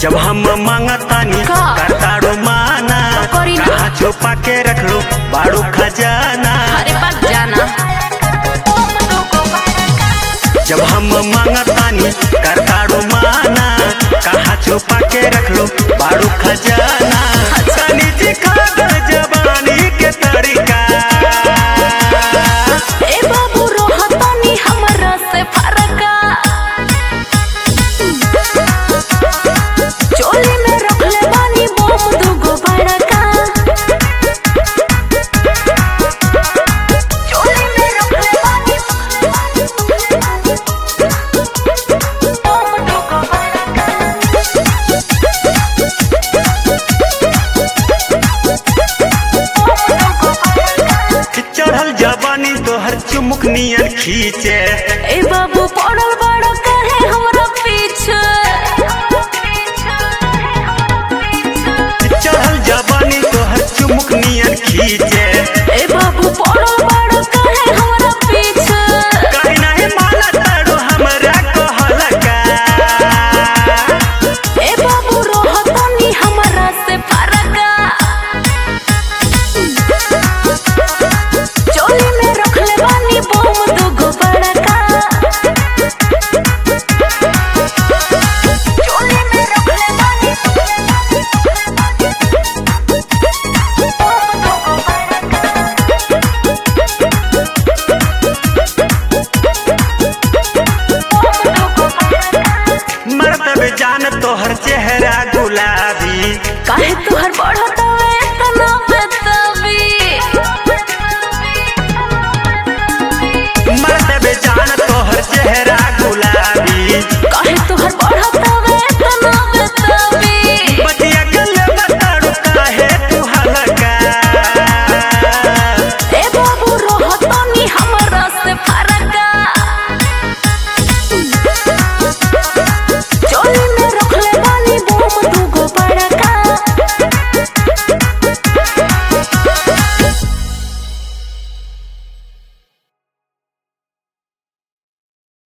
जब हम मांगतानी का? करताड़ो माना करी ना। कहाँ छुपा के रख लो बाड़ू खजाना अरे बात जाना जब हम मांगतानी करताड़ो माना कहाँ छुपा के रख लो बाड़ू खजाना तनी दिखा दे जवानी के तरीका ए बाबू रोहतानी हमरा से फरका चोली में रखले बानी बम दुगो बड़का चोली में रखले बानी बम दुगो चढ़ल जवानी तोहर चुमुक नियन खींचे ए बाबू पड़ल बड़ा कहे हमरा पीछे चढ़ल जवानी तोहर चुमुक नियन खींचे ए बाबू पड़ल बड़ा कहे हमरा पीछे कहीं नहीं माना ताड़ो हमरा कहलका ए बाबू रोहतानी हमरा से फरका चोली में रखले बानी बम दुगो बड़का चोली में रखले बानी बम दुगो बड़का मरतब जान तोहर चेहरा गुलाबी काहे तुहर बढ़त